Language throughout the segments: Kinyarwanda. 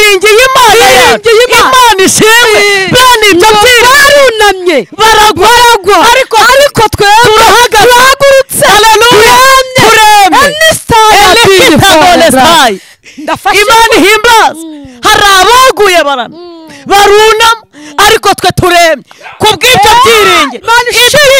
yiringiye imana Biringiye yacu. Imana. imana ishimwe Eh, bene ibyo ngo byinshi barunamye baragwa baragwa ariko ariko twebwe turahagurutse haleluya turemye Any Any star star that ndafashe imana ihimbaza hari abaguye barana barunama ariko twe turemye ku bw'ibyo byiringiro Imana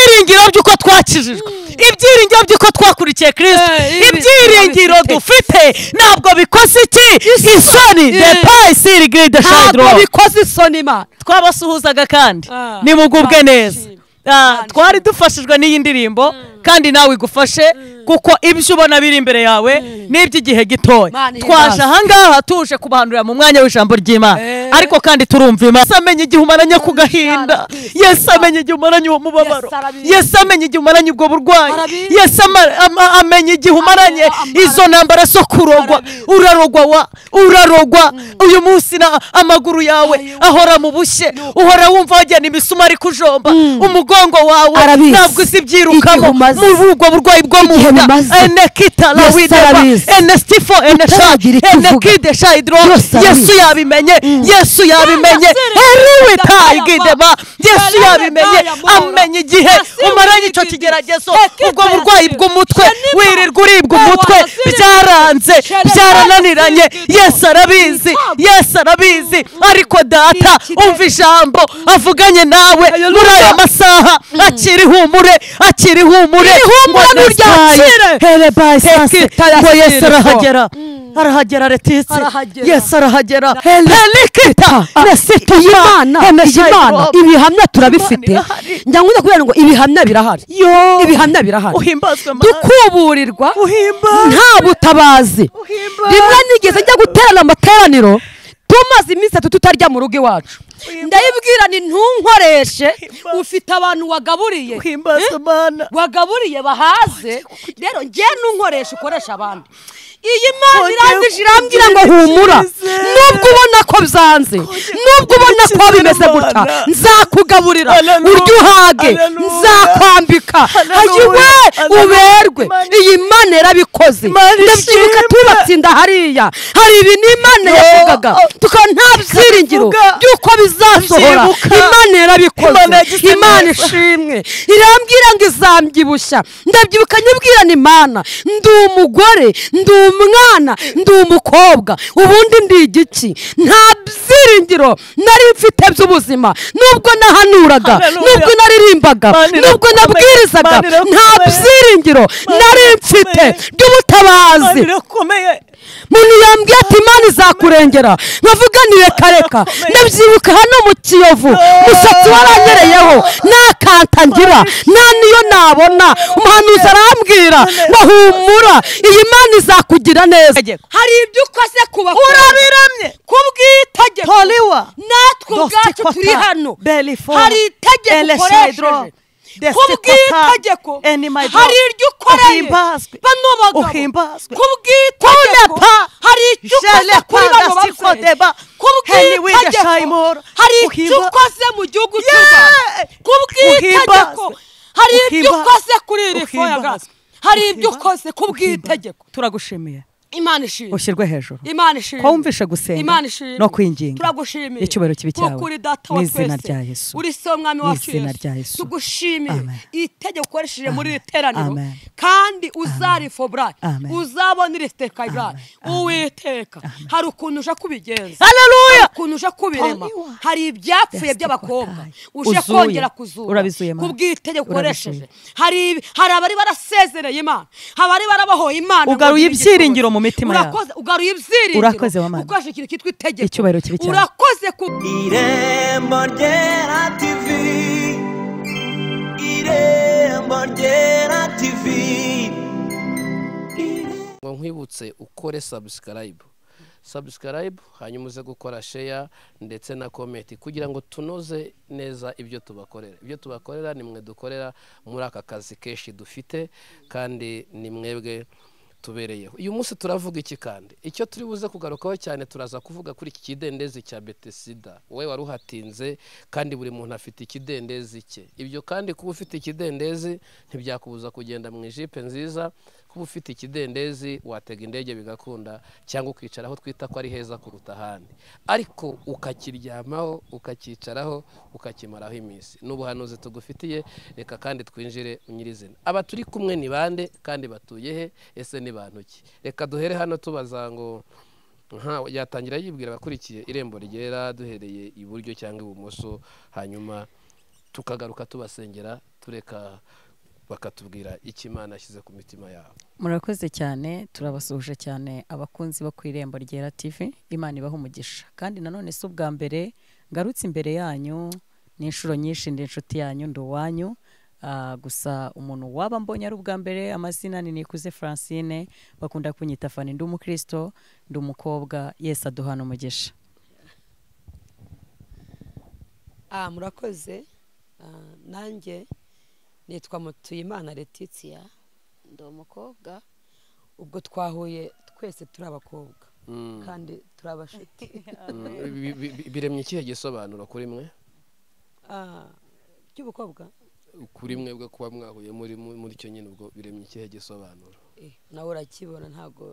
ibyiringiro by'uko twakijijwe ibyiringiro by'uko twakurikiye kirisito Eh, ibi- ibyiringiro ibi- dufite ntabwo bikoze iki isoni Eh. depayi siri giride ntabwo shayidoro bikoze isoni imana twabasuhuzaga kandi Ah, nimugubwe neza twabishimye. Ah, twari dufashijwe n'iyi ndirimbo kandi nawe igufashe kuko ibyo ubona biri imbere yawe ni iby'igihe gitoya Imana twaje ihimbaze. ahangaha tuje kubahanurira mu mwanya w'ijambo ry'imana Eh. ariko kandi turumva imana yesu amenye igihe umaranye ku gahinda arabizi. yesu amenye igihe umaranye uwo mubabaro Yesu arabizi. yesu amenye igihe umaranye ubwo burwayi Arabizi. yesu ama- ama- amenye igihe umaranye ama- izo ntambara zo kurogwa Arabizi. urarogwa wa urarogwa uyu munsi na amaguru yawe Ayo. ahora mu bushye uhora wumva wajyana imisuma ari kujomba umugongo wawe Arabizi. ntabwo uzi ibyirukamo Igihe umaze. muri ubwo burwayi bwo mu Igihe nda umaze. ene kitala Yesu wideba arabizi. ene sifo ene sha Utaragira icyo ene uvuga. kide sha hidro Yose arabizi. yesu yabimenye yesu yabimenye Nasiri heriwe Kidaba tayi Yama. gideba yesu Kalele yabimenye Baya Mora. amenya igihe Nasiri umaranye icyo Wigidi. kigeragezo Ekita ubwo burwayi Yasiri. bw'umutwe Shenima. wirirwa uribwa Ewa umutwe Nasiri. byaranze Shenema. byarananiranye Nasiri Kidaba. yesu arabizi Itabwa. yesu arabizi ariko data Ikirere. umva ijambo avuganye nawe muri aya masaha akiri humure akiri humure ihumure Mwana nturyakire. saye. Hele bayi Teke. sase taya ngo yesu sirifo. arahagera arahagera retisi Arahagera. yesu arahagera Hele. helikita nesitupa iyi mana iyi mana ibihamya turabifite Imana irahari. njya nkunda kubera ngo ibihamya birahari ibihamya birahari uhimbazwe mana dukuburirwa Uhimbaze. nta butabazi Uhimbaze. rimwe nigeze njya guterana amateraniro tumaze iminsi itatu tutarya mu rugo iwacu ndayibwira ni ntunkoreshe Uhimbaze. ufite abantu wagaburiye uhimbazwe mana wagaburiye bahaze rero njye n'unkoresha ukoresha abandi iyi mana Kongera irangije irambwira ngo kungirira humura icyizere. nubwo ubona ko byanze nubwo ubona ko icyizere, bimeze gutya Mana. nzakugaburira Haleluya. uryo uhage Haleluya. nzakwambika Haleluya. hayiwe Haleluya. uberwe Imana iyi mana yarabikoze Imana ndabyibuka ishimwe. tubatsinda hariya hari ibi ni imana Yo. yavugaga tukaba nta byiringiro Tukabivuga. by'uko bizasohora Ndabyibuka. imana yarabikoze Imana yagize imana neza. ishimwe irambwira ngo izambyibushya ndabyibuka nyibwira ni imana ndi umugore ndi umwana ndi umukobwa ubundi ndi igiki nta byiringiro nari mfite by'ubuzima nubwo nahanuraga Haleluya. nubwo naririmbaga Mana nubwo irakomeye. nabwirizaga Mana irakomeye. nta byiringiro Mana nari mfite irakomeye. by'ubutabazi birakomeye muntu yambwiye ati imana izakurengera nkavuga ni reka reka ndabyibuka hano mu kiyovu umusatsi waranyereyeho nta kanta ngira nta niyo nabona umuhanuzi arambwira ngo humura iyi mana izakugira neza hari ibyo ukoze kubakora urabiramye kubw'itegeko Toriwa. natwe Dosti ubwacu kota. turi hano Belifo. hari itegeko Ele ukoresheje Shaidro. Desti kubw'itegeko kota. Eni my God. hari iryo ukoreye Uhimbazwe. bano bagabo Uhimbazwe. kubw'itegeko Kunepa. hari icyo ukoze Jelepa kuri bano dasti babyeyi kodeba. Heni wiga kubw'itegeko shayimora. hari icyo Uhimba- ukoze mu gihugu cy'u Yeah. Rwanda kubw'itegeko Uhimbazwe. hari ibyo Uhimba- ukoze kuri iri foyaga Uhimbazwe. hari ibyo Uhimba- ukoze kubw'itegeko turagushimiye imana ishimwe ushyirwe hejuru imana ishimwe Ko wumvishe gusenga imana ishimwe no kwinginga turagushimiye n'icyubahiro kibi cyawe kuko uri data wa n'izina twese rya Yesu. uri se w'umwami wacu N'izina rya Yesu. tugushimiye Amen. itegeko ukoresheje muri Amen. iri teraniro Amen. kandi uzarifobora Amen. uzabona iritekarira Amen. uwiteka hari ukuntu uje kubigenza haleluya ukuntu uje kubirema Toniwa. hari ibyapfuye Yes, by'abakobwa Kotai. uje Uzuye. kongera kuzura Urabizuye, Mana. kubw'itegeko ukoresheje Urabizuye. hari ibi- hari abari barasezereye imana hari abari barabohoye imana ngo Ugaruye ngire igituza. ibyiringiro mu mitima yabo. Urakoze- ugaruye ibyiringiro Urakoze, wa Mana. ukoresheje ikintu cyitwa itegeko Icyubahiro kibe cyawe. urakoze ku irembo ryera tivi irembo ryera tivi ngo nkwibutse ukore sabusikarayibu sabusikarayibu hanyuma uze gukora sheya ndetse na komenti kugira ngo tunoze neza ibyo tubakorera ibyo tubakorera ni mwe dukorera muri aka kazi kenshi dufite kandi ni mwebwe tubereyeho uyu munsi turavuga iki kandi icyo turi buze kugarukaho cyane turaza kuvuga kuri iki kidendezi cya betesida wowe wari uhatinze kandi buri muntu afite ikidendezi cye ibyo kandi kuba ufite ikidendezi ntibyakubuza kugenda mu ijipe nziza kuba ufite ikidendezi watega indege bigakunda cyangwa ukicara aho twita ko ari heza kuruta ahandi ariko ukakiryamaho ukacyicaraho ukakimaraho iminsi ni ubuhanuzi tugufitiye reka kandi twinjire mu nyirizina aba turi kumwe ni bande kandi batuye he ese ni bantu ki reka duhere hano tubaza ngo nka yatangira yibwira abakurikiye irembo ryera duhereye iburyo cyangwa ibumoso hanyuma tukagaruka tubasengera tureka bakatubwira icyo imana ashyize ku mitima yabo murakoze cyane turabasuhuje cyane abakunzi bo ku irembo ryera tv imana ibaha umugisha kandi nanone si ubwa mbere ngarutse imbere yanyu ni inshuro nyinshi ndi inshuti yanyu ndi uwanyu Ah, gusa umuntu waba mbonye ari ubwa mbere amazina ni nikuze francine bakunda kunyita fani ndi umukristo ndi umukobwa yesu aduhana umugisha Ah, murakoze Ah, nanjye nitwa mutuyimana letitia ndi umukobwa ubwo twahuye twese turi abakobwa kandi turi abashuti Bi- bi- bi- biremye ikihe gisobanuro kuri mwe Ah, by'ubukobwa kuri mwe bwo kuba mwahuye muri muri cyo nyine ubwo biremye ikihe gisobanuro Eh, nawe urakibona ntabwo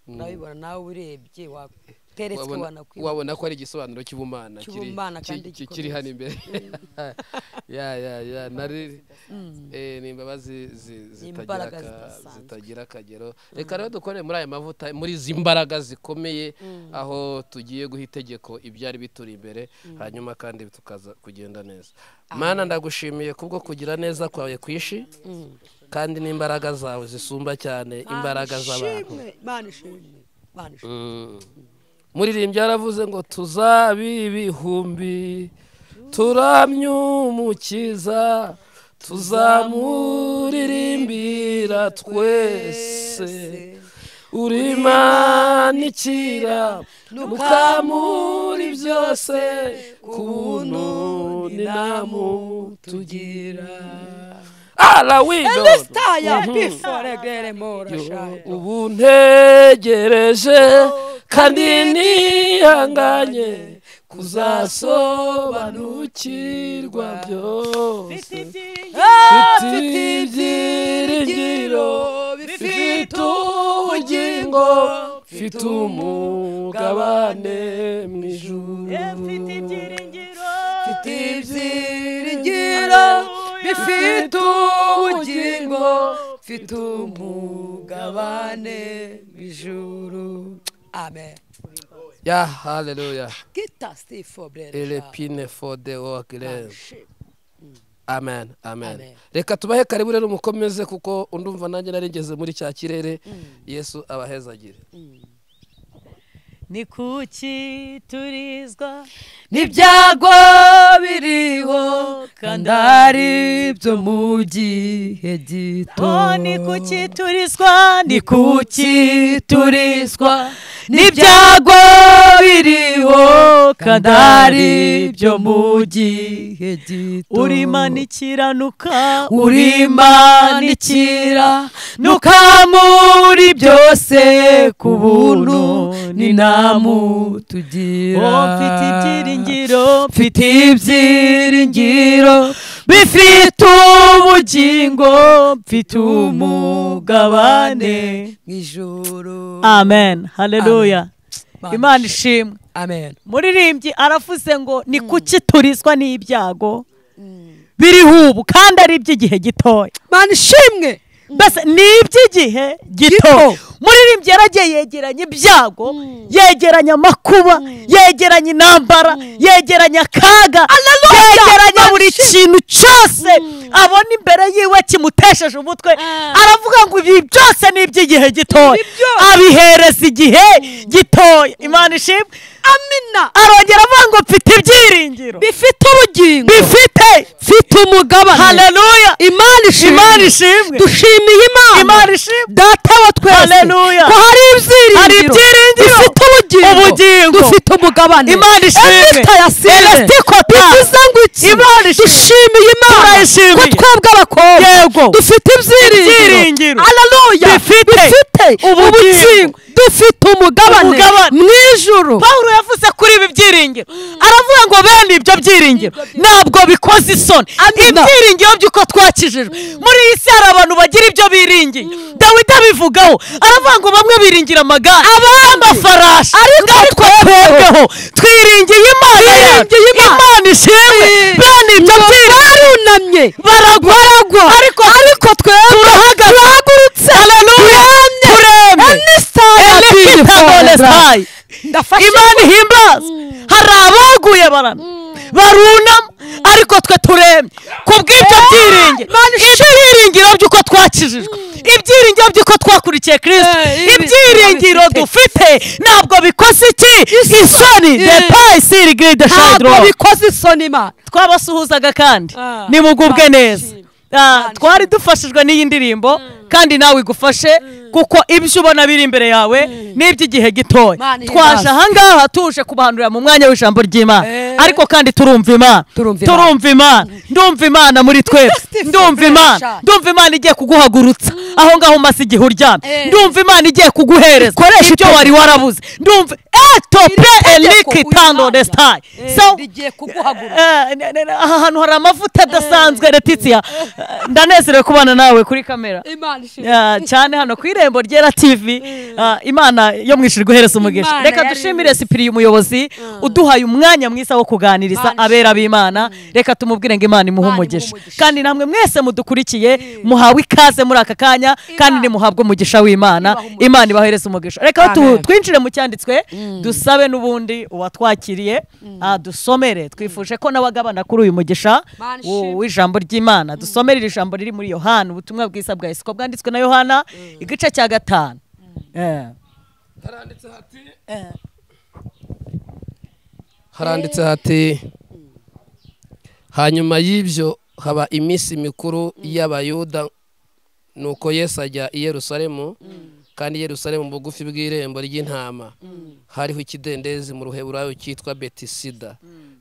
urabibona nawe urebye wateretswe Wabona- wanakwibona wabona ko ari igisobanuro cy'ubumana kiri- Cy'ubumana ki- kandi ki- kiri hano imbere ya ya ya nari eh, ni imbabazi zi- zitagira imbaraga aka- zidasanzwe. zitagira akagero reka rero dukore muri aya mavuta muri izi mbaraga zikomeye aho tugiye guha itegeko ibyari bituri imbere hanyuma kandi tukaza kugenda neza mana ndagushimiye kubwo kugira neza kwawe kwishi kandi n'imbaraga zawe zisumba cyane imbaraga z'abantu imana ishimwe imana ishimwe muririmbyi yaravuze ngo tuzabiba ibihumbi turamye umukiza tuzamuririmbira twese uri imana ikira mukamuri byose ku buntu ninamutugira arawidoda taya bifore geremora shayo ubu ntegereje kandi nihanganye kuzasobanukirwa byose bifite ibyiringiro bifite ubugingo bifite umugabane mu ijuru bifite ibyiringiro bifite ubugingo bifite umugabane w'ijuru amen ya haleluya kita stifo brere elepine fode wakireze amen amen Amen. reka tubahe karibu rero mukomeze kuko undumva nanjye narigeze muri cya kirere yesu abahezagire ni kuki turizwa n'ibyago biriho kandi ari byo mu gihe gito Oh, ni kuki turiswa ni kuki turiswa n'ibyago biriho kandi kandi ari ari byo mu gihe gito urimanikiranukira urimanikira nukamuri byose ku buntu ninamutugira mfite ibyiringiro mfite ibyiringiro bifite ubugingo mfite umugabane mw'ijuru amen haleluya Amen. imana ishimwe amen muririmbyi aravuze ngo ni kuki turiswa n'ibyago biriho ubu kandi ari iby'igihe gitoya mana ishimwe mbese ni iby'igihe gito muririmbyi yaragiye yegeranya ibyago yegeranya amakuba yegeranya intambara yegeranya akaga yegeranya buri kintu cyose abona imbere yiwe kimutesheje umutwe aravuga ngo ibi byose ni iby'igihe gitoya abihereza igihe gitoya imana ishimwe amina arongera avuga ngo mfite ibyiringiro bifite ubugingo bifite mfite umugabane haleluya imana ishimwe imana ishimwe dushimiye imana Imana ishimwe. data wa twese Haleluya. ko hari ibyiringiro Hari ibyiringiro. dufite ubugingo Ubugingo. dufite umugabane Imana ishimwe. Elifita yasine. Elifita kota. bivuze ngo iki Imana ishimwe. dushimiye imana Turayishimiye. ko twebwe abakobwa Yego. dufite Ibyiringiro. ibyiringiro haleluya Dufite ubugingo. ubugingo dufite umugabane Umugabane. mu ijuru pawulo yavuze kuri ibi byiringiro aravuga ngo bene ibyo byiringiro ntabwo bikoze isoni ibyiringiro by'uko twakijijwe muri iyi si hari abantu bagira ibyo biringiye dawidi abivugaho aravuga ngo bamwe biringira amagare n'amafarashi ariko twebweho twiringiye imana yacu Twiringiye Imana. imana ishimwe bene ibyo byiringiro barunamye baragwa ariko ariko twebwe turahagurutse turemye turemye enikitagonesayi imana ihimbaza hari abaguye baramye barunama ariko twe turemye ku bw'ibyo byiringiro ibyiringiro by'uko twakijijwe ibyiringiro by'uko twakurikiye kirisito Eh, ibi- ibyiringiro ibi- dufite ntabwo bikoze iki isoni Eh. depayi siri giride ntabwo shayidoro bikoze isoni imana twabasuhuzaga kandi Ah, nimugubwe twabashimye. neza Ah, twari dufashijwe n'iyi ndirimbo kandi nawe igufashe kuko ibyo ubona biri imbere yawe ni iby'igihe gitoya Imana ihimbaze. twaje ahangaha tuje kubahanurira mu mwanya w'ijambo ry'imana Eh. ariko kandi turumva imana Turumva Imana. turumva imana ndumva imana muri twebwe Justification. ndumva imana ndumva imana igiye kuguhagurutsa aho ngaho umaze igihe uryamye Eh. ndumva imana igiye kuguhereza Ikoresha ibyo itegeko. wari warabuze ndumva etope Iri tegeko eniki tando uyihanga. desitayi Eh, rigiye kuguhagurutsa Eh, ne- ne- ne- aha hantu hari amavuta adasanzwe letitia Eh, ndanezerewe kubana nawe kuri kamera imana ishimwe Ah, cyane hano ku irembo ryera tv ah, imana yo mwishuri guhereza umugisha Imana reka yari dushimire sipiriye umuyobozi uduhaye umwanya mwiza wo kuganiriza Imana abera b'imana reka tumubwire ngo imana imuhe Imana imuhe umugisha umugisha. kandi namwe mwese mudukurikiye muhawe ikaze muri aka kanya kandi nimuhabwe umugisha w'imana Ibahe umugisha. imana ibahereze umugisha reka tu- Amen. twinjire mu cyanditswe dusabe n'ubundi uwatwakiriye ah, dusomere twifuje ko nawe agabana kuri uyu mugisha Imana wo- ishimwe. w'ijambo ry'imana dusomere iri jambo riri muri yohana ubutumwa bwiza bwa yesu ko bwanditswe na yohana igice cya gatanu Eh. haranditse hati haranditse hati hanyuma y'ibyo haba iminsi mikuru y'abayuda nuko yesu ajya i yerusalemu kandi yerusalemu bugufi bw'irembo ry'intama hariho ikidendezi mu ruheburayo cyitwa betisida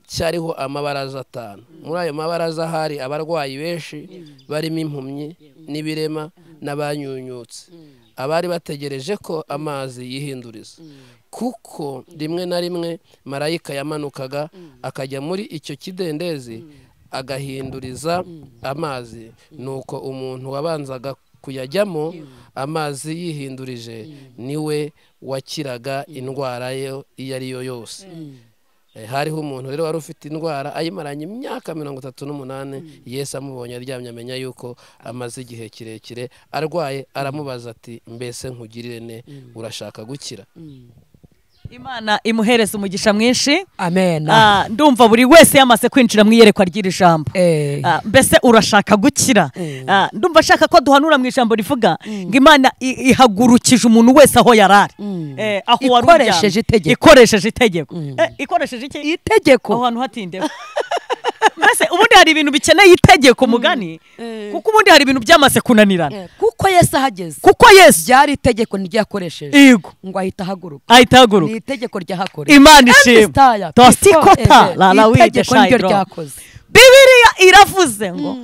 cyariho amabaraza atanu muri ayo mabaraza hari abarwayi benshi barimo impumyi n'ibirema n'abanyunyutse abari bategereje ko amazi yihinduriza kuko rimwe na rimwe marayika yamanukaga akajya muri icyo kidendezi agahinduriza amazi nuko umuntu wabanzaga kuyajyamo amazi yihindurije niwe wakiraga indwara ye iyo ari yo yose Eh, hariho umuntu rero wari ufite indwara ayimaranye imyaka mirongo itatu n'umunani yesu amubonye aryamye amenya yuko amaze igihe kirekire arwaye aramubaza ati mbese nkugirire ne urashaka gukira imana imuhereze umugisha mwinshi amen Ah, ndumva buri wese yamaze kwinjira mu iyerekwa ry'iri jambo Eh. Ah, mbese urashaka gukira Ah, ndumva ashaka ko duhanura mu ijambo rivuga ngo imana i- ihagurukije umuntu wese aho yari ari Eh, aho wari uryamye. Ikoresheje itegeko. ikoresheje itegeko Eh, ikoresheje iki itegeko aho hantu hatindeho mbese ubundi hari ibintu bikeneye itegeko mugani kuko ubundi hari ibintu byamaze kunanirana Eh, kuko yesu ahageze kuko yesu ryari itegeko niryakoresheje yego ngo ahita ahaguruka ahita ni ahaguruka itegeko ryahakoresheje imana Style, ishimwe tosikota eh, la la wide itegeko niryo shayidoro ryakoze bibiriya iravuze ngo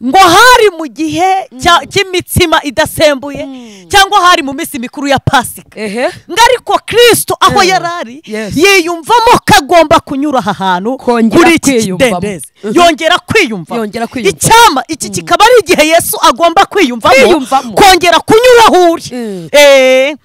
ngo hari mu gihe cya- cy'imitsima idasembuye cyangwa hari mu minsi mikuru ya pasika ehe ngo ariko kirisito aho Eh, yari ari yes. yiyumvamo ko agomba kunyura aha hantu Kongera kuri iki kwiyumvamo. kidendezi Mhm. yongera kwiyumvamo Yongera kwiyumvamo. icyama iki kikaba ari igihe yesu agomba kwiyumvamo Kwiyumvamo. kongera kunyura aho uri Mm. Eh,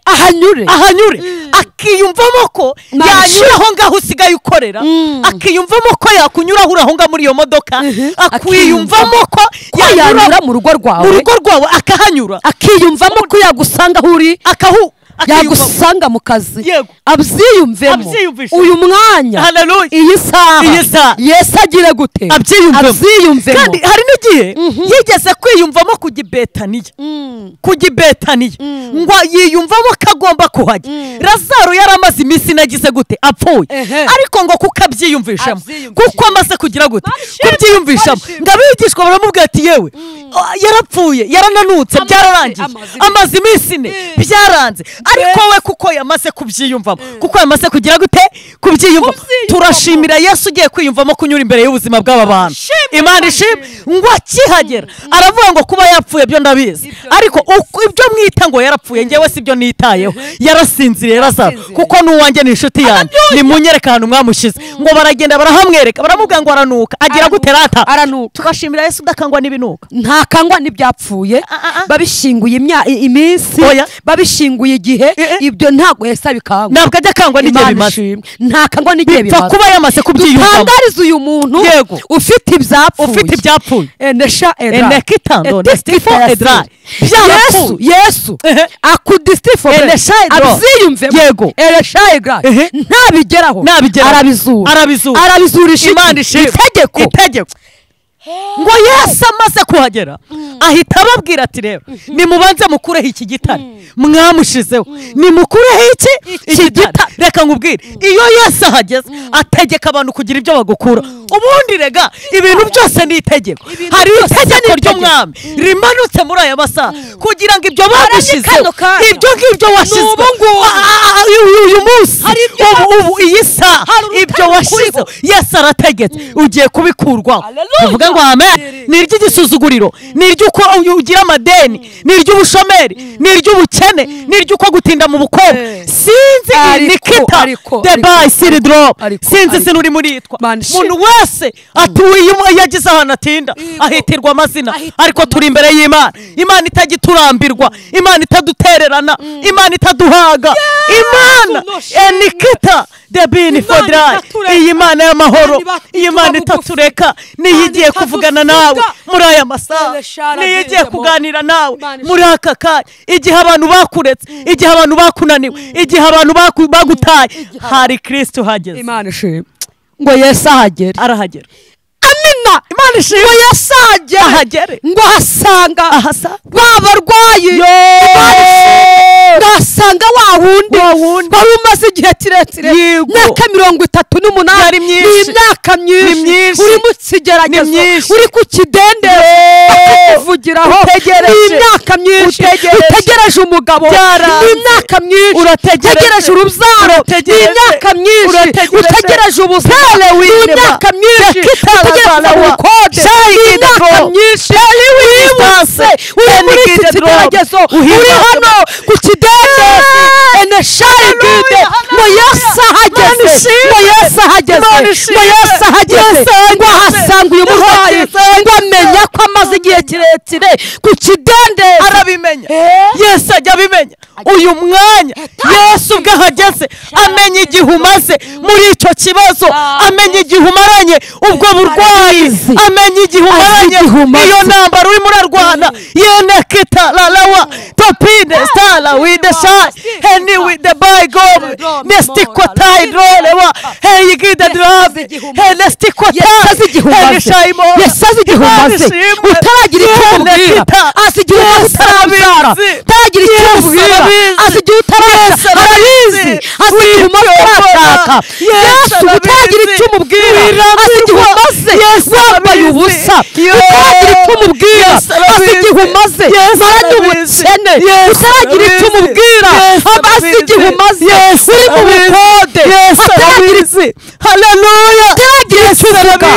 ahanyure ahanyure akiyumvamo ko Nta yanyura aho ngaho usigaye ukorera Mm. akiyumvamo ko yakunyura aho uri aho ngaho muri iyo modoka akwiyumvamo ko ko yanyura mu rugo mu rwawe rugo rwawe akahanyura akiyumvamo ko yagusanga aho uri akahu akiyumvamo. yagusanga mu kazi Yego. abyiyumvemo Abyiyumvishe. uyu mwanya Hallelujah. iyi saha Iyi saha. yesu agire gute abyiyumvemo abyiyumvemo kandi hari n'igihe yigeze kwiyumvamo kujya i betaniya kujya i betaniya ngo yiyumvamo ko agomba kuhajya razaro yari amaze iminsi inagize gute apfuye Ehe. ariko ngo kuko abyiyumvishamo Abyiyumvishamo. kuko amaze kugira gute Barishimye, kubyiyumvishamo barishimye. ngo abigishwa baramubwira ati yewe yarapfuye yarananutse byararangiye amaze amaze iminsi ine byaranze ariko we kuko yamaze kubyiyumvamo kuko yamaze kugira gute kubyiyumvamo Kubyiyumvamo. turashimira yesu ugiye kwiyumvamo kunyura imbere y'ubuzima bw'aba bantu Shimwa imana Imana. ishimwe ngo akihagera aravuga ngo kuba yapfuye byo ndabizi Ibyo ariko uko- ibyo mwita ngo yarapfuye njyewe si byo nitayeho yarasinziriye razaro Yarasinziriye. kuko n'uwanjye ni inshuti yanjye nimunyereka ahantu mwamushyize ngo baragenda barahamwereka baramubwira ngo aranuka agira gute rata aranuka tugashimira yesu udakangwa n'ibinuka ntakangwa n'ibyapfuye ah, ah. babishinguye imya- i- iminsi Oya. babishinguye igihe Eh, eh. ibyo ntabwo yahise abikangwa ntabwo ajya akangwa n'igihe bimaze ntakangwa n'igihe bipfa bimaze kuba yamaze kubyiyumvamo dutangarize uyu muntu Yego. ufite ibyapfuye ufite ibyapfuye enesha Enekitando, Nestifo, Edra. yesu Byarapfuye. yesu Ehe. akudistifo Enesha, Edra. abyiyumvemo Yego. enesha edra Ehe. ntabigeraho Nabigeraho. arabizura Arabizura. arabizurisha imana ishimwe itegeko itegeko ngo yesu amaze kuhagera ahita ababwira ati rero nimubanze mukureho iki gitare mwamushizeho nimukureho iki iki gitare reka nkubwire iyo yesu ahageze ategeka abantu kugira ibyo bagukura ubundi rega ibintu byose ni itegeko hari itegeko ry'umwami rimanutse muri aya masaha kugira ngo ibyo bagushizeho kano kanya. ibyo ngibyo washyizwe uyu munsi ubu ubu iyi saha ibyo washyizeho yesu arategetse ugiye kubikurwaho Hallelujah. tuvuge ngo amen ni iry'igisuzuguriro ni iry'uko uyu- ugira amadeni ni iry'ubushomeri ni iry'ubukene ni iry'uko gutinda mu bukobwa sinzi iyi ni Ariko, kita ariko, the ariko. by siri drop Ariko, sinzi ariko. sinuri muri yitwa Man, shit. umuntu wese atuye iyo yagize ahantu atinda ahitirwa amazina ariko turi imbere y'imana imana itagiturambirwa imana itadutererana imana itaduhaga imana enikita the bin for dry itatureka. iyi mana y'amahoro Imana iba- iyi mana ituba bugufi. itatureka niyo igiye itadusuka. kuvugana nawe muri aya masaha Eleshara niyo igiye agezemo. kuganira nawe Imana ishimwe. muri aka kanya igihe abantu bakuretse igihe abantu bakunaniwe igihe abantu baku- bagutaye hari kristo uhageze imana ishimwe ngo yesu ahagere arahagera amina imana ishimwe ngo yesu ahagere ahagere ngo ahasanga ahasa ba barwayi Imana ishimwe. ndahasanga wa wundi Wa wundi. wari umaze igihe kirekire Yego. imyaka mirongo itatu n'umunani Yari myinshi. ni imyaka Ni myinshi myinshi. uri mu kigeragezo Ni myinshi. uri ku kidendere bakakuvugiraho Utegereje. ni imyaka myinshi Utegereje. utegereje umugabo Byaranze. ni imyaka myinshi Urategereje. utegereje urubyaro ni Urategereje. imyaka myinshi Urategereje. utegereje ubuzima ni imyaka myinshi utegereje kuva mu bukode ni imyaka myinshi wihuse uri muri iki kigeragezo uri hano ku kidendezi eneshayi bwite ngo yesu ahageze ngo yesu ahageze ngo yesu ahageze ngo ahasanga uyu murwayi ngo amenya ko amaze igihe kirekire ku kidendezi arabimenya Eh? yesu ajya abimenya uyu mwanya yesu ubwo ahageze amenya igihe umaze muri icyo kibazo amenya igihe umaranye ubwo burwayi Arabizi. amenya igihe umaranye igihe umaze. iyo ntambara urimo urarwana yenekita lalawa topine stala wide shayi heni wide bayigome nestikotayidrorewa heyigide drabe yesaze igihe henestikotayidrorewa umaze yesaze igihe umaze utaragira icyo umubwira azi igihe umaze utarabyara utaragira icyo umubwira azi igihe utarabyara arabizi azi igihe umaze utarashaka yesu utaragira icyo umubwira azi igihe umaze wambaye ubusa utaragira icyo umubwira azi igihe umaze maranye ubukene utaragira icyo umubwira azi igihe umaze uri mu bukode utaragira arabizi haleluya utaragira icyo uvuga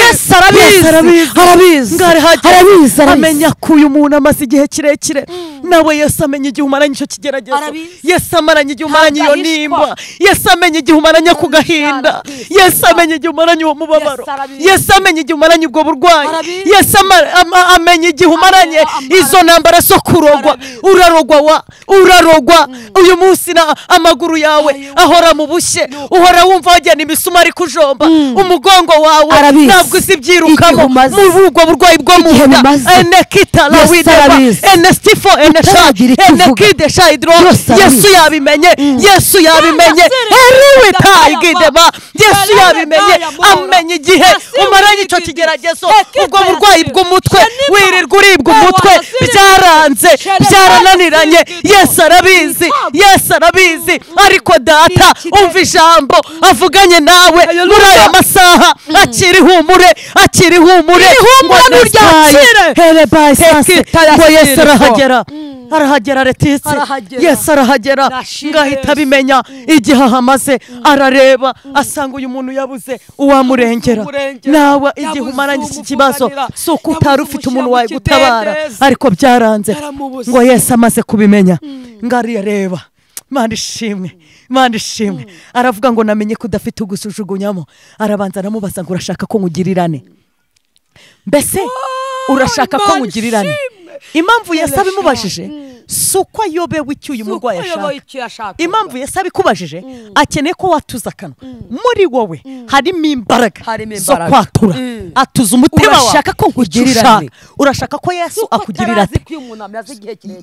yesu arabizi arabizi ngo arahageze, arabizi arabizi amenya ko uyu muntu amaze igihe kirekire nawe yesu amenya igihe umaranye icyo kigeragezo Arabizi. yesu amaranye igihe umaranye iyo Ntagahishwa. nimba yesu amenya igihe umaranye ako gahinda Arabizi. yesu amenya igihe umaranye uwo mubabaro Yesu arabizi. yesu amenya igihe umaranye ubwo burwayi Arabizi. yesu ama- ama- amenya igihe umaranye amara. izo ntambara zo kurogwa urarogwa wa urarogwa uyu munsi na amaguru yawe ahora mu bushye uhora wumva wagenda imisumari kujomba umugongo wawe Arabizi. ntabwo uzi Igihe ibyirukamo umaze. muri ubwo burwayi bwo mu Igihe nda bimaze. enekita Yesu lawideba arabizi. enestifo Utaragira eneshayi icyo uvuga. enekidesha hidro Yesu arabizi. yesu yabimenye yesu yabimenye Yarasereka. eriwitayigideba yesu yabimenye amenya igihe umaranye icyo kigeragezo ubwo burwayi bw'umutwe wirirwa uribwa umutwe byaranze byarananiranye yesu arabizi yesu arabizi ariko data umva ijambo avuganye nawe muri aya masaha akiri humure akiri humure ihumura n'uryakire here by sase ngo yesu arahagera arahagera retitse Arahagera. yesu arahagera Nashimye ngo ahita Yesu. abimenya igihe ahamaze arareba asanga uyu muntu yabuze uwamurengera Uwamurengera. nawe igihe Yabuze umaranye iki uwamuvunganira. kibazo si uko Yabuze utari ufite umuntu wawe umushyira mu gutabara kidendezi. ariko byaranze Yaramubuze. ngo yesu amaze kubimenya ngo arareba imana ishimwe imana ishimwe aravuga ngo namenye ko udafite ugusujugunyamo arabanza aramubaza ngo urashaka ko ngugirirane mbese urashaka ko Imana ngugirirane ishimwe. impamvu yesu Irashaka. abimubajije si uko ayobewe icyo uyu murwayi ashaka impamvu yesi abikubajije akeneye ko watuza akanwa muri wowe harimo imbaraga Harimo zo imbaraga. kwatura Mm. atuza umutima wawe Urashaka ko nkugirirane. Icyo ushaka. urashaka ko yesu akugirira ate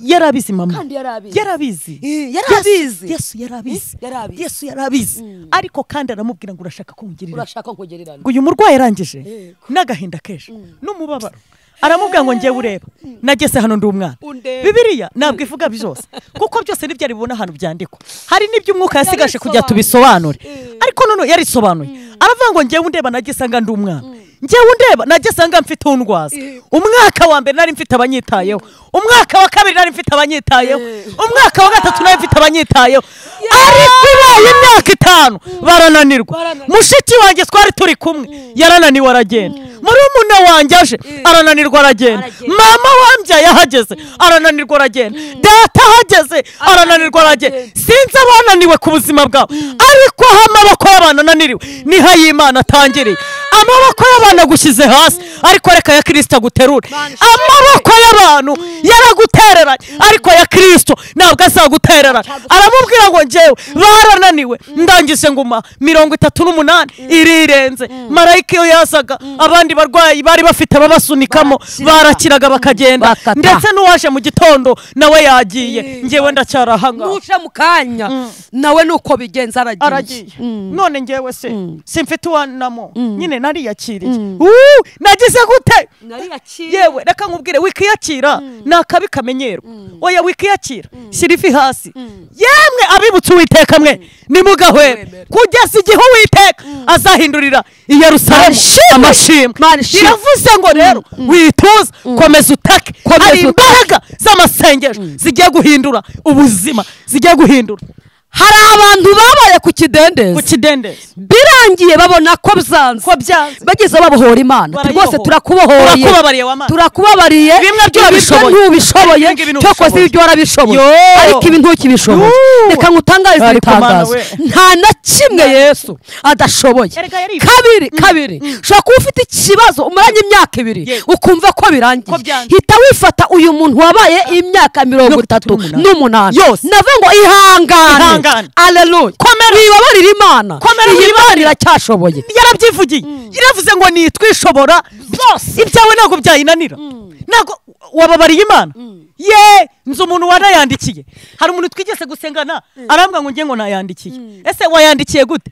yarabizi mama Kandi yarabizi. yarabizi Eh, yarabizi. Yesu- yesu yarabizi Eh, yarabizi. yesu yarabizi ariko kandi aramubwira ngo urashaka ko nkugirira urashaka kugererana ngo uyu murwayi arangije Yego. n'agahinda kenshi n'umubabaro aramubwira ngo njyewe ureba nageze hano ndi umwana Undebe. bibiriya ntabwo ivuga byose kuko byose nibyo aribona ahantu byandikwa hari n'ibyo umwuka yasigaje kugira Yabisobanuye. tubisobanure ariko none yarisobanuye aravuga ngo njyewe undeba nagisanga ndi umwana njyewe undeba nagisanga mfite undwaza umwaka wa mbere nari mfite abanyitayeho umwaka wa kabiri nari mfite abanyitayeho umwaka wa gatatu nari mfite abanyitayeho ariko ibaye imyaka itanu barananirwa Barananirwa. mushiki wanjye twari turi kumwe yarananiwe aragenda murumuna wanjye aje arananirwa aragenda Aragenda. mama wambyaye ahageze arananirwa aragenda data ahageze arananirwa aragenda aragenda. sinzi abananiwe ku buzima bwabo ariko aho amaboko y'abantu ananiriwe niho ay'imana atangiriye amaboko y'abantu agushyize hasi ariko reka ya kirisita aguterure Mana ishimwe. amaboko y'abantu yaragutereranye ariko ya kirisito ntabwo azagutereranye aramubwira ngo njyewe barananiwe ndangije nguma mirongo itatu n'umunani irirenze marayika iyo yazaga abandi barwayi bari bafite babasunikamo Barakira. barakiraga bakagenda Bakata. ndetse n'uwaje mu gitondo nawe yagiye njyewe ndacyari ahangaha nuca mu kanya nawe nuko bigenza aragiye aragiye none njyewe se simfite uwanamo nyine nariyakiriye Uu, nagize gute yewe reka nkubwire wikiyakira ni akabi kamenyero oya wikiyakira shyira ivi hasi yemwe abibutse uwiteka mwe nimugahwere Nimwemere. kugeza igihe uwiteka azahindurira i yerusalemu Amashimwe. amashimwe Mana ishimwe. biravuze ngo rero wituze komeza utake Komeza hari utake. imbaraga z'amasengesho zigiye guhindura ubuzima zigiye guhindura hari abantu babaye ku ku kidendezi kidendezi birangiye babona ko byanze ko byanze bageze babohora imana Barayibohora. rwose turakubohoye Turakubabariye wa Mana. turakubabariye Bimwe byo urabishoboye. ntubishoboye Ibingibi ntubishoboye. cyokoze ibyo warabishoboye Yo. ariko ibi ntukibishoboye Yo. reka ngutangarize Ariko Mana ibitangazo we. nta na kimwe yesu adashoboye Erega yaribye. kabiri kabiri ushobora kuba ufite ikibazo umaranye imyaka ibiri Ye. ukumva ko birangiye Ko byanze. hita wifata uyu muntu wabaye imyaka mirongo itatu n'umunani. n'umunani Yose. navuga ngo ihangane Ihangane. aleluya wibabarira imana Komera iyi imana wibabarire. iracyashoboye yarabyivugiye yaravuze ngo nitwishobora byose ibyawe ntabwo byayinanira ntabwo wababariye imana ye nzi umuntu wanayandikiye hari umuntu twigeze gusengana arambwa ngo nge ngo nayandikiye ese wayandikiye gute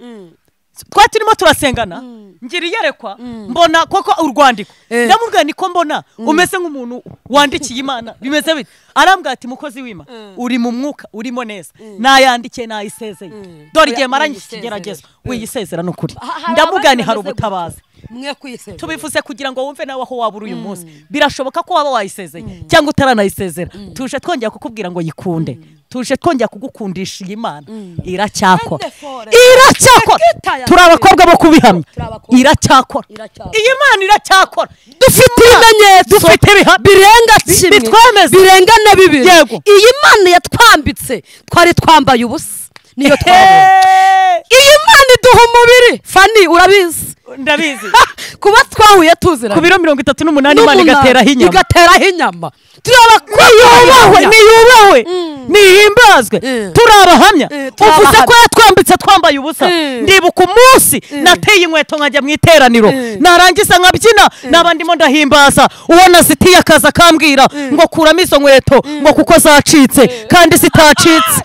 twari turimo turasengana ngira iyerekwa mbona koko urwandiko ndamubwira niko mbona umeze nk'umuntu wandikiye imana bimeze bite arambwira ati mukozi w'imana uri mu mwuka urimo neza nayandikiye nayisezeye dore igihe Oya, maranye iki uyisezere. kigeragezo Mm. uyisezera ni ukuri ndamubwira ni hari ubutabazi mwe kwisezera tubivuze kugira ngo wumve nawe aho waba uri uyu munsi birashoboka ko waba wayisezeye cyangwa utaranayisezera tuje twongera kukubwira ngo yikunde tuje twongera kugukundisha iyi mana iracyakora Wonderful. iracyakora Sekitaya. turi abakobwa bo kubihamya Turi abakobwa. iracyakora Iracyakora. iyi mana iracyakora dufite ibimenyetso dufite ibihamya birenga kimwe bitwemeza. birenga na bibiri Yego. iyi mana yatwambitse twari twambaye ubusa niyo twabonye Hey! iyi mana iduha umubiri fani urabizi ndabizi Ha! kuba twahuye tuziranye ku biro mirongo itatu n'umunani imana N'umunani, igateraho inyama igateraho inyama niyubahwe niyubahwe nihimbazwe Mm. turi abahamya Mm, turi uvuze ko abahamya. yatwambitse twambaye ubusa Mm. ndibuka umunsi nateye inkweto nkajya mu iteraniro narangiza nkabyina naba ndimo ndahimbaza uwo nazitiye akaza akambwira ngo kuramo izo nkweto ngo kuko zacitse kandi zitacitse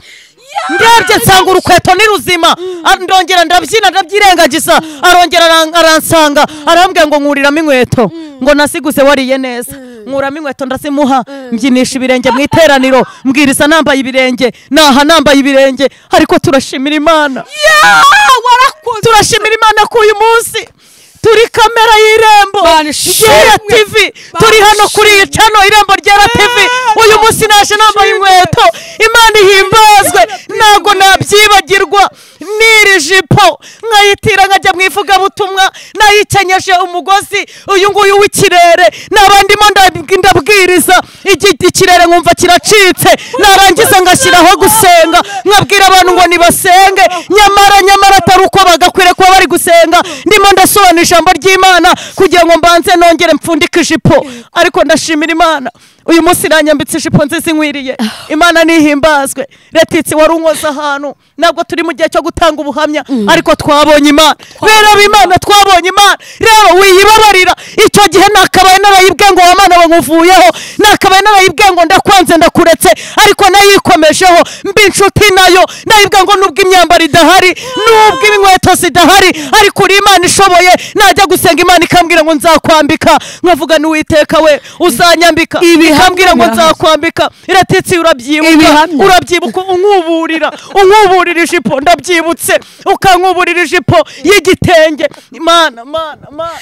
ndebye nsanga urukweto ni ruzima Ah, ndongera ndabyina ndabyirengagiza arongera aran- aransanga arambwira ngo nkuriramo inkweto ngo nasiguse wariye neza nkuramo inkweto ndazimuha mbyinisha ibirenge mu iteraniro mbwiriza nambaye ibirenge naha nambaye ibirenge ariko turashimira imana turashimira imana ko uyu munsi turi kamera y'irembo Mana ishimwe. shera tv Mana turi hano kuri iyi ishimwe. cano irembo ryera tv uyu munsi naje nambaye inkweto imana ihimbazwe ntabwo nabyibagirwa n'iri jipo nkayitira nkajya mu ivugabutumwa nayikenyeje umugozi uyu nguyu w'ikirere naba ndimo ndab- ndabwiriza iki- ikirere nkumva kiracitse narangiza ngashyiraho gusenga nkabwira abantu ngo nibasenge nyamara nyamara atari uko bagakwiriye kuba bari gusenga ndimo ndasobanura ijambo ry'imana kugira ngo mbanze nongere mpfundike ijipo ariko ndashimira imana uyu munsi iranyambitse ijipo nziza inkwiriye imana nihimbazwe retitsi wari unkoze ahantu ntabwo turi mu gihe cyo gutanga ubuhamya ariko twabonye imana bera b'imana twabonye imana rero wiyibabarira icyo gihe nakabaye narayibwe ngo wamana bankuvuyeho nakabaye narayibwe ngo ndakwanze ndakuretse ariko nayikomejeho mbi inshuti nayo nayibwe ngo nubwo imyambaro idahari nubwo inkweto zidahari ariko uri imana ishoboye najya gusenga imana ikambwira ngo nzakwambika nkavuga n'uwiteka we uzanyambika Ibihamya ikambwira ngo birahari. nzakwambika iratitsi urabyibuka Ibihamya. urabyibuka unkuburira unkuburira ijipo ndabyibutse ukankuburira ijipo y'igitenge imana mana mana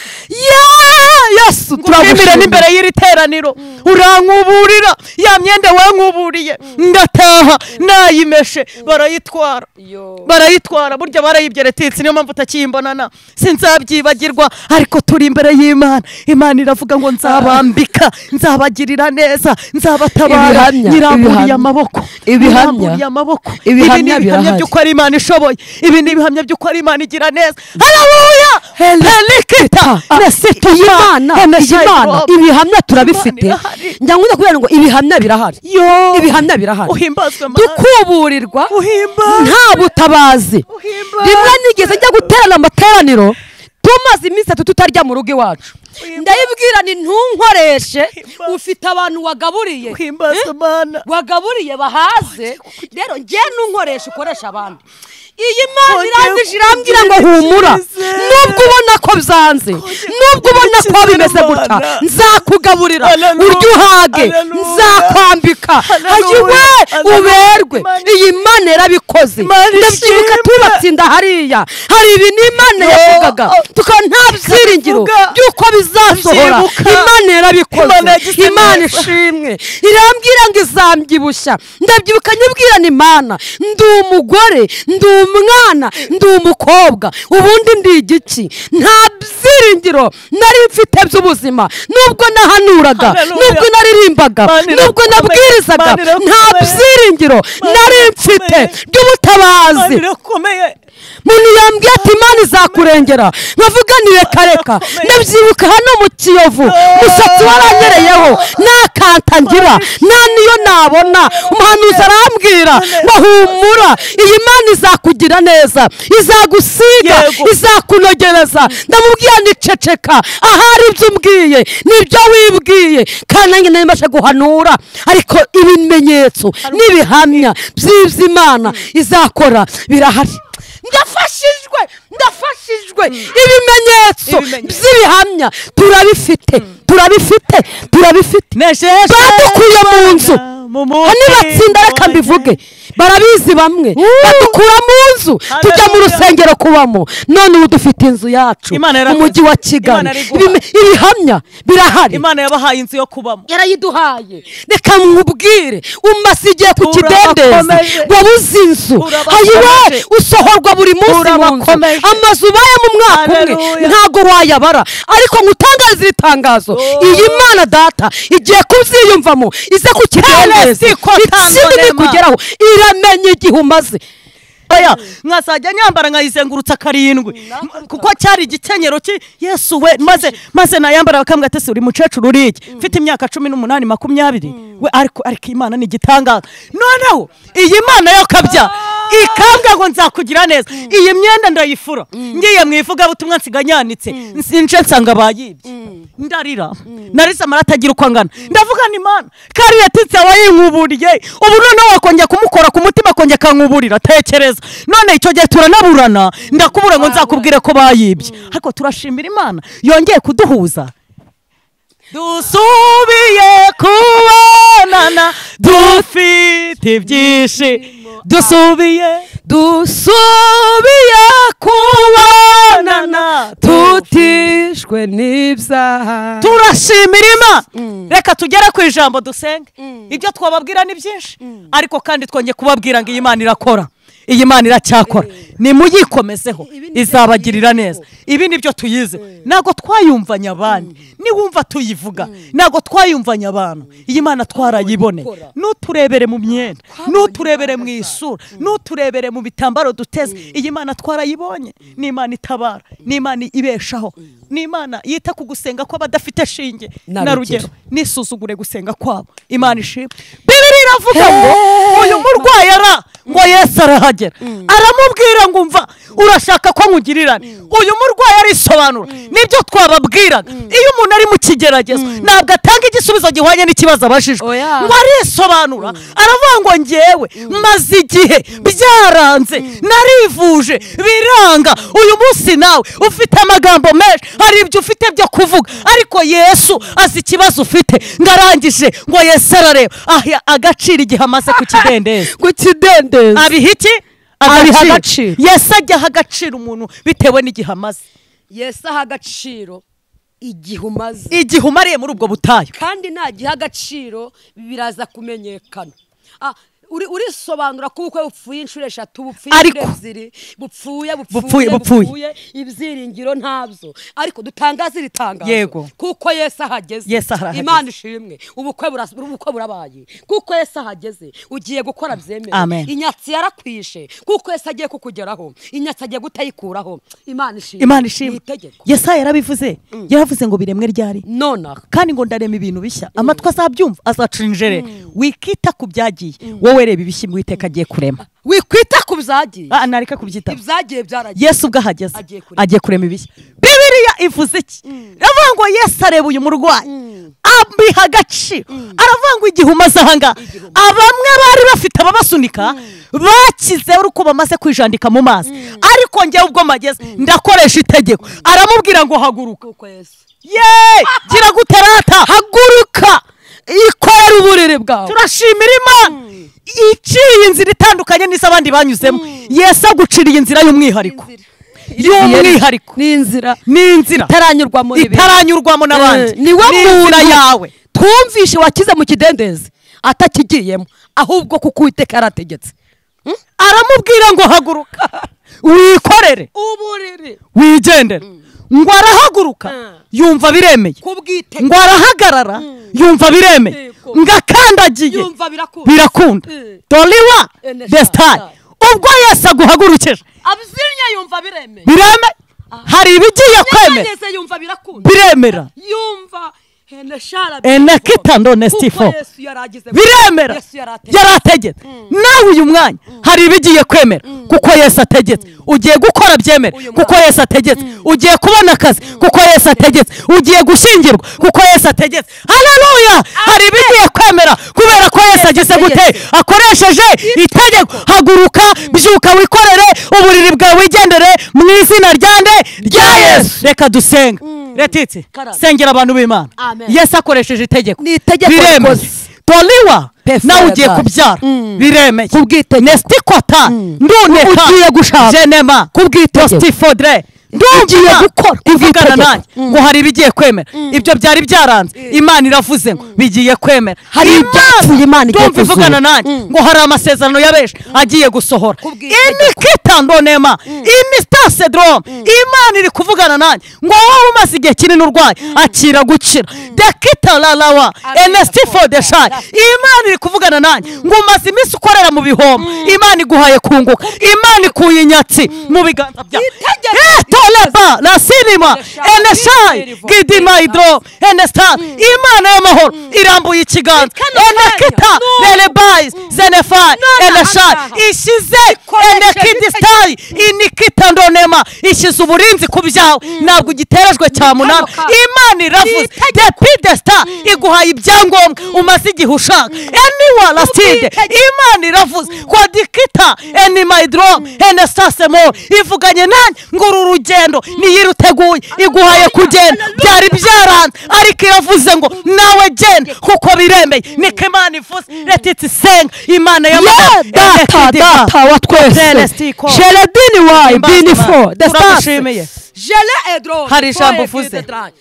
yesu twemera turagushimira n'imbere y'iri teraniro urankuburira ya myenda wankuburiye ndataha nayimeshe barayitwara iyo barayitwara burya barayibye retitsi niyo mpamvu utakiyimbonana sinzabyibagirwa ariko turi imbere y'imana imana iravuga ngo nzabambika nzabagirira neza nzabatabara Ibihamya, nyiramburiye ibihamya. amaboko Ibihamya. nyiramburiye amaboko ibi Ibihamya ni ibihamya birahari. by'uko ari imana ishoboye ibi ni ibihamya by'uko ari imana igira neza harabuya helikita iyi mana iyi mana ibihamya turabifite Imana irahari. njya nkunda kubera ngo ibihamya birahari ibihamya birahari uhimbazwe mana dukuburirwa uhimbazwe nta butabazi rimwe nigeze njya guterana amateraniro tumaze iminsi itatu tutarya mu rugo iwacu ndayibwira ni ntunkoreshe ufite abantu wagaburiye uhimbazwe Eh? mana wagaburiye bahaze rero njye nunkoresha ukoresha abandi iyi mana Kongera irangije irambwira ngo kungirira humura icyizere. nubwo ubona ko byanze nubwo ubona ko icyizere, bimeze gutya Mana. nzakugaburira Haleluya, uryo uhage haleluya, nzakwambika haleluya, ayiwe haleluya, uberwe Mana. iyi mana yarabikoze Mana ndabyibuka ishimwe. tubatsinda hariya hari ibi ni imana Yo, yavugaga oh, tukaba nta byiringiro tukabivuga. by'uko bizasohora Ndabyibuka. imana yarabikoze Imana yagize imana neza. ishimwe irambwira ngo izambyibushya ndabyibuka nyibwira ni imana ndi umugore ndi umwana ndi umukobwa ubundi ndi igiki nta byiringiro nari mfite by'ubuzima nubwo nahanuraga Haleluya. nubwo naririmbaga Mana irakomeye. nubwo nabwirizaga Mana irakomeye. nta byiringiro Mana nari mfite irakomeye. by'ubutabazi birakomeye umuntu yambwiye ati imana izakurengera nkavuga ntireka reka ndabyibuka hano mu kiyovu umusatsi waranyereyeho nta kanta ngira nta niyo nabona umuhanuzi arambwira ngo humura iyi mana izakugira neza izagusiga Yego. izakunogereza ndamubwira niceceka ahari ibyo umbwiye nibyo wibwiye kandi nanjye nari mbasha guhanura ariko ibimenyetso n'ibihamya by'ibyo imana izakora birahari ndafashijwe ndafashijwe ibimenyetso Ibimenyetso. by'ibihamya turabifite turabifite turabifite nejeje badukuye mu nzu mu Ah, nibatsinda reka wanjye. mbivuge barabizi bamwe badukura mu nzu tujya mu Haleluya. rusengero kubamo none ubu dufite inzu yacu Imana yarakoze. umujyi wa Imana kigali ariguha. Ibime- ibihamya birahari imana yabahaye inzu yo kubamo yarayiduhaye reka mwubwire umaze igihe ku kidendezi Turabakomeje. wabuze inzu Turabakomeje. hayiwe usohorwa buri munsi mu nzu Turabakomeje. amazu ubaye mu mwaka umwe Haleluya. ntago wayabara ariko ngutangariza iri tangazo Oh. iyi mana data igiye kubyiyumvamo ize ku kidendezi Heresi ko ikindi tango ni nema. kugeraho iramenya igihe umaze oya nkazajya nyambara nkayizengurutsa karindwi kuko cyari igikenyero ki yesu we maze maze nayambara bakambwira ati "Ese uri mukecuru uri iki mfite imyaka cumi n'umunani makumyabiri we ariko ariko imana ni igitangaza noneho iyi mana yo kabya ikambwa ngo nzakugira neza iyi myenda ndayifura ngiye mu ivugabutumwa nsiganyanitse nsince nsanga bayibye ndarira narisa amarata agira uko angana ndavuga ni mana kariya titsi aba yinkuburiye ubu noneho wakongera kumukora ku mutima akongera akankuburira tekereza none icyo gihe turanaburana ndakubura ngo nzakubwire ko bayibye ariko turashimira imana yongeye kuduhuza dusubiye kubonana dufite ibyishimo dusubiye dusubiye kubonana kubonana tutishwe n'ibyaha turashimira imana reka tugere ku ijambo dusenge ibyo twababwira ni byinshi ariko kandi twongeye kubabwira ngo iyi mana irakora iyi mana iracyakora nimuyicomezeho izabagirira neza ibi ni byo tuyize ntabwo twayumvanye abandi niwumva tuyivuga ntabwo twayumvanye abantu iyi mana twarayiboneye n'uturebere mu myenda n'uturebere mu isura n'uturebere mu bitambaro duteze iyi mana twarayibonye ni imana itabara ni imana ibeshaho ni imana yita ku gusenga kw'abadafite shinge Na na rugero. rugero nisuzugure gusenga kwabo imana ishimwe bibiri iravuga ngo uyu murwayi ara ngo yesu arahagera aramubwira ngo umva urashaka ko nkugirirane uyu murwayi arisobanura nibyo twababwiraga iyo umuntu ari mu kigeragezo ntabwo atanga igisubizo gihwanye n'ikibazo abajijwe Oya. ngo arisobanura aravuga ngo ngewe maze igihe byaranze narivuje biranga uyu munsi nawe ufite amagambo menshi hari ibyo ufite byo kuvuga ariko yesu azi ikibazo ufite ngo arangije ngo yesu arareba aha agaciro igihe amaze ku kidendezi ku kidendezi abiha iki Abiha agaciro. yesu ajya aha agaciro umuntu bitewe n'igihe amaze yesu aha agaciro igihe umaze igihe umariye muri ubwo butayu kandi ntagiha agaciro biraza kumenyekana Ah, uri- urisobanura kuko upfuye inshuro eshatu bupfuye Ariko- inshuro ebyiri bupfuye Bupfuye, bupfuye bupfuye. bupfuye ibyiringiro ntabyo ariko dutangaze iri tangazo Yego. kuko yesu ahageze Yesu ahageze. imana ishimwe ubukwe buras- ubukwe burabaye kuko yesu ahageze ugiye gukora byemewe Amen. inyatsi yarakwishe kuko yesu agiye kukugeraho inyatsi agiye gutayikuraho imana ishimwe imana Ni ishimwe itegeko yesayi yarabivuze yaravuze ngo biremwe ryari nonaha kandi ngo ndarema ibintu bishya amatwi azabyumva azacura injere wikita ku byagiye wowe reba ibishya uwiteka agiye kurema wikwita ku byagiye Ah, nareka kubyitaba ibyagiye byaragiye yesu ubwo ahageze Agiye kurema. agiye kurema ibishya bibiriya ivuze iki aravuga ngo yesu areba uyu murwayi abiha agaciro aravuga ngo igihe umaze ahangaha abamwe bari bafite ababasunika bakize ari uko bamaze kwijandika mu mazi ariko njyewe ubwo mageze ndakoresha itegeko aramubwira ngo haguruka kuko yesu ye gira guterata haguruka ikorera uburiri bwawe turashimira imana iciye inzira itandukanye n'izo abandi banyuzemo yesu aguciriye inzira y'umwihariko y'umwihariko ni inzira ni inzira itaranyurwamo n'ibintu itaranyurwamo n'abandi Eh, niwe muntu inzira yawe twumvishe wakize mu kidendezi atakigiyemo ahubwo kuko uwiteka yarategetse aramubwira ngo haguruka wikorere uburiri wigendere ngo arahaguruka yumva biremeye kubwite ngo arahagarara yumva biremeye Yego. ngo akandagiye yumva birakunda birakunda Mm. doriwa Eh, ne- desitari sha- ubwo yesu aguhagurukije abyinnye yumva biremeye bireme hari ibigiye kwemera yageze yumva birakunda biremera yumva heneshara Ene kitando ne stifo. biremera yarategetse nawe uyu mwanya hari ibigiye kwemera kuko yesu ategetse ugiye gukora byemere kuko yesu ategetse ugiye kubona akazi kuko yesu ategetse ugiye gushyingirwa kuko yesu ategetse hararuya hari ibigiye kwemera kubera ko yesu ageze gute akoresheje itegeko haguruka byuka wikorere uburiri bwawe wigendere mu izina ryande rya yesu reka dusenga retitse Karame. sengera abantu b'imana Amen. yesu akoresheje itegeko Ni itegeko biremeye rikoze. doriwa Pefu nawe ugiye yabaye. kubyara biremeye Kubw'itegeko. nesitikota nduneka Ugiye gushaka. jenema Kubw'itegeko. tostifodre Ugiye gukora. ivugana Kubw'itegeko. nanjye ngo hari ibigiye kwemera ibyo byari byaranze imana iravuze ngo bigiye kwemera Hari ibyapfuye Imana igiye ndumva kuzura. ivugana nanjye ngo hari amasezerano ya benshi agiye gusohora ini kitandonema ini sitasedorome imana iri kuvugana nanjye ngo wowe umaze igihe kinini urwaye akira gukira dekitararawa enestifo deshari imana iri kuvugana nanjye ngo umaze iminsi ukorera mu bihombo imana iguhaye kunguka imana ikuye inyatsi mu biganza byawe Itegeko. Eh, toreba la sinima eneshayi gidima hidoro enesitari imana y'amahoro irambuye ikiganza Kano enekita kanya, nerebayizi zenefari None eneshayi aha. ishyize Ikoresheje enekidisitari inikita ndonema ishyize uburinzi ku byawe ntabwo ugiterejwe cya munani kanya. imana iravuze depidesita iguhaye ibyangombwa umaze igihe ushaka eniwa rasitide imana iravuze kwadikita eni mayidorom ene sasemoro ivuganye nanjye ngo uru rugendo niyiruteguye iguhaye kugenda byari byaranze ariko iravuze ngo nawe genda kuko biremeye niko imana ivuze leta isenga imana ye data data wa twese jeredini wayi binifo turamushimiye jere edro Hari ijambo foye uvuze. gide drani.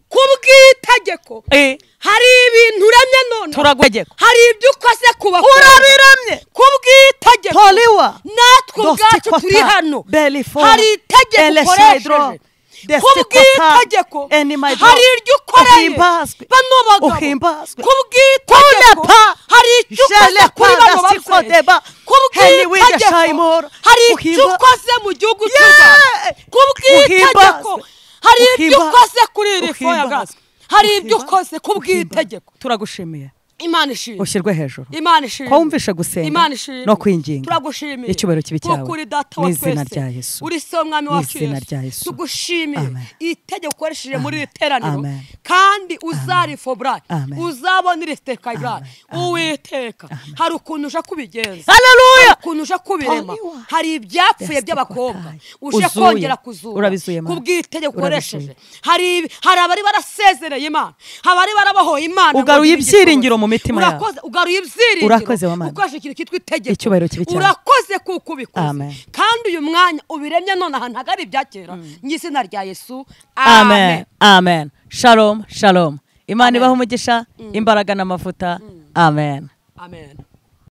ku bw'itegeko Eh, hari ibintu uremye none turagutegeka hari ibyo ukoze kubakora urabiramye ku bw'itegeko Toriwa. natwe Dosti ubwacu kota, turi hano Belifo, hari itegeko Elesaidro, ukoresheje Desti ku bw'itegeko kota, Enimaidro, hari iryo ukoreye uhimbazwe, bano bagabo uhimbazwe. ku bw'itegeko Kunepa, hari icyo ukoze Jelepa, kuri bano Dasti Kodeba, babyeyi ku Heniwide bw'itegeko Shayimoro, hari icyo uhimba- ukoze mu gihugu cy'u Yeah! rwanda ku bw'itegeko Uhimbazwe, hari ibyo uhimbazwe, ukoze kuri iri foyaga uhimbazwe, hari ibyo uhimbazwe, ukoze ku bw'itegeko uhimbazwe. turagushimiye imana ishimwe ushyirwe hejuru imana ishimwe Ko wumvishe gusenga imana ishimwe no kwinginga turagushimiye icyubahiro kibe cyawe kuko uri data wa n'izina twese. rya Yesu. uri se w'umwami wacu N'izina rya Yesu. tugushimiye Amen. itegeko ukoresheje muri iri Amen. teraniro Amen. kandi uzarifobora Amen. uzabona iri tekayibura uwiteka hari ukuntu uje kubigenza haleluya ukuntu uje kubirema Oniwa. hari ibyapfuye Destiny by'abakobwa Kotai. uje Uzuye. kongera kuzura Urabizuye, Mana. ku bw'itegeko Urabizuye. ukoresheje hari ibi- hari abari barasezereye imana abari barabohoye imana ngo Ugaruye ngire igitoki. ibyiringiro mu mitima yabo. Urakoze- ugaruye ibyiringiro Urakoze, Wamana. ukoresheje ikintu cyitwa itegeko Icyubahiro kibe cyawe. urakoze kuko ubikoze Amen. kandi uyu mwanya ubiremye none ahantu hagari ibya kera ny'izina rya yesu amen amen amen shalom shalom imana Amen. ibaha umugisha imbaraga n'amavuta amen amen